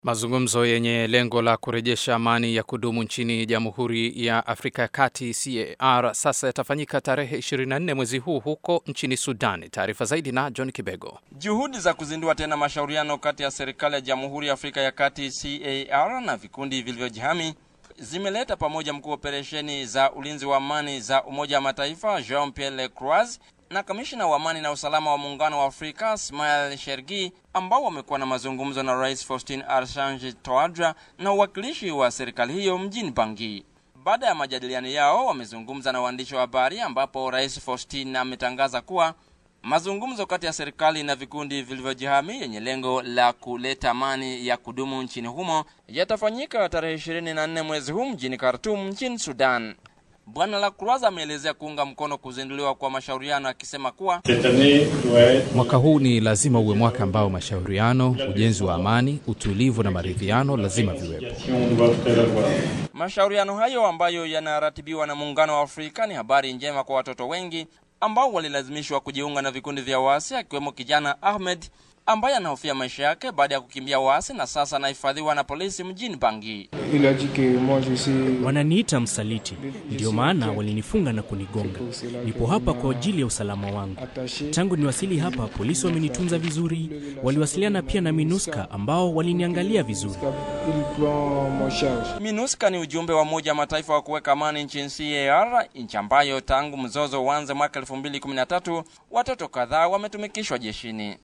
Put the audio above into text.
Mazungumzo yenye lengo la kurejesha amani ya kudumu nchini Jamhuri ya Afrika ya Kati CAR sasa yatafanyika tarehe 24 mwezi huu huko nchini Sudan. Taarifa zaidi na John Kibego. Juhudi za kuzindua tena mashauriano kati ya serikali ya Jamhuri ya Afrika ya Kati CAR na vikundi vilivyojihami zimeleta pamoja mkuu wa operesheni za ulinzi wa amani za Umoja wa Mataifa Jean Pierre Lacroix na kamishina wa amani na usalama wa muungano wa Afrika Ismail Shergi ambao wamekuwa na mazungumzo na Rais Faustin Archange Touadera na uwakilishi wa serikali hiyo mjini Bangui. Baada ya majadiliano yao, wamezungumza na waandishi wa habari ambapo Rais Faustin ametangaza kuwa mazungumzo kati ya serikali na vikundi vilivyojihami yenye lengo la kuleta amani ya kudumu nchini humo yatafanyika tarehe 24 mwezi huu mjini Khartoum nchini Sudan. Bwana Lacroix ameelezea kuunga mkono kuzinduliwa kwa mashauriano akisema kuwa Mwaka huu ni lazima uwe mwaka ambao mashauriano, ujenzi wa amani, utulivu na maridhiano lazima viwepo. mashauriano hayo ambayo yanaratibiwa na Muungano wa Afrika ni habari njema kwa watoto wengi ambao walilazimishwa kujiunga na vikundi vya waasi, akiwemo kijana Ahmed ambaye anahofia maisha yake baada ya kukimbia waasi na sasa anahifadhiwa na polisi mjini Bangui. Wananiita msaliti, ndiyo maana walinifunga na kunigonga. Nipo hapa kwa ajili ya usalama wangu. Tangu niwasili hapa, polisi wamenitunza vizuri. Waliwasiliana pia na MINUSCA ambao waliniangalia vizuri. MINUSCA ni ujumbe wa Umoja wa Mataifa wa kuweka amani nchini CAR, nchi ambayo tangu mzozo uanze mwaka 2013 watoto kadhaa wametumikishwa jeshini.